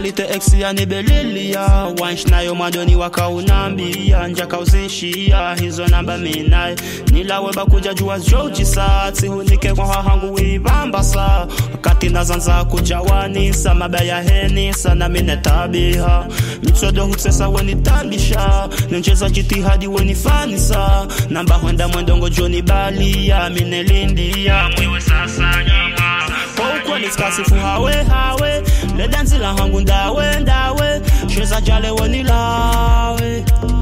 ukwalite ex yanibelilia wansh nayo madoni wakaunambia njakauzishia hizo namba minaye nilawe bakuja jua jojisa tsihunike kwa hahangu wibambasa wakati nazanza kujawanisa mabaya henisa na mine tabiha mitsodo hutsesa wenitambisha nenjeza jitihadi wenifanisa namba hwenda mwendongo joni balia minelindia mwiwe sasa nyama kwa ukweli skasifu hawe hawe ledanzila hangu ndawe ndawe sheza jale wenilawe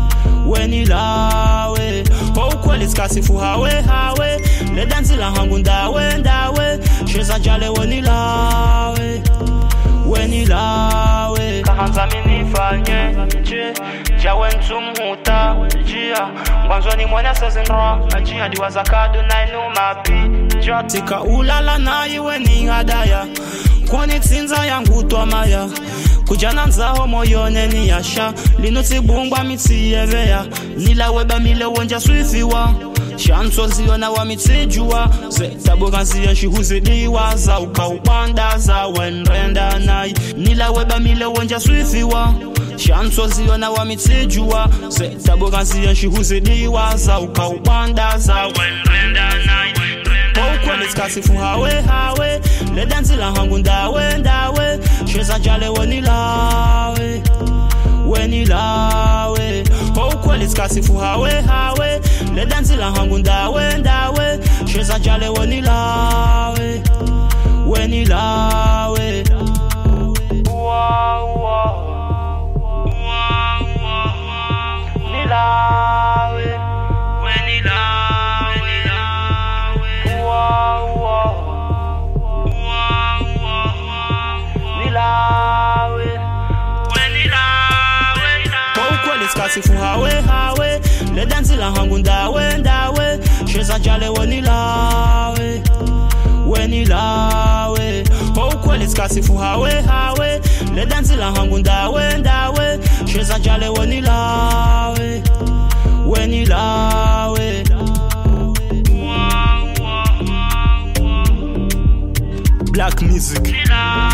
wenilawe kwa ukweli skasifu hawe hawe ledanzila hangu ndawe ndawe sheza jale wenilawe wenilawe kahanza minifanye je jawe ntsumhuta jia ngwanzoni mwene sezindra jia diwazakadu nainumapi jatika ulala naiwe ni hadaya kwani tsinza yangu twamaya kujana nzaho moyone ni yasha lino tsibungwa mitsiyeveya nilaweba mile wonja swifiwa shanso ziyona wa mitsijuwa zetabuka ziye shihuzidiwa za ukaubanda za wenrenda nayi nilaweba mile wonja swifiwa shanso ziyona wa mitsijuwa zetabuka ziye shihuzidiwa za ukaubanda za wenrenda nayi ukweli skasifu hawe hawe ledanzila hangu ndawe ndawe sheza jale wenilawe wenilawe ukweli skasifu hawe hawe ledanzila hangu ndawe ndawe sheza jale wenilawe wenilawe Wow, wow. Wow, wow. Nilawe, wenilawe, nilawe. Wow, wow. Wow, wow. Nilawe, wenilawe. Kwa ukweli skasifu hawe hawe ledanzila hangu ndawe ndawe sheza jale wenilawe wenilawe kwa ukweli skasifu hawe hawe ledanzila hangu ndawe ndawe sheza jale wenilawe wenilawe black music Nilawe.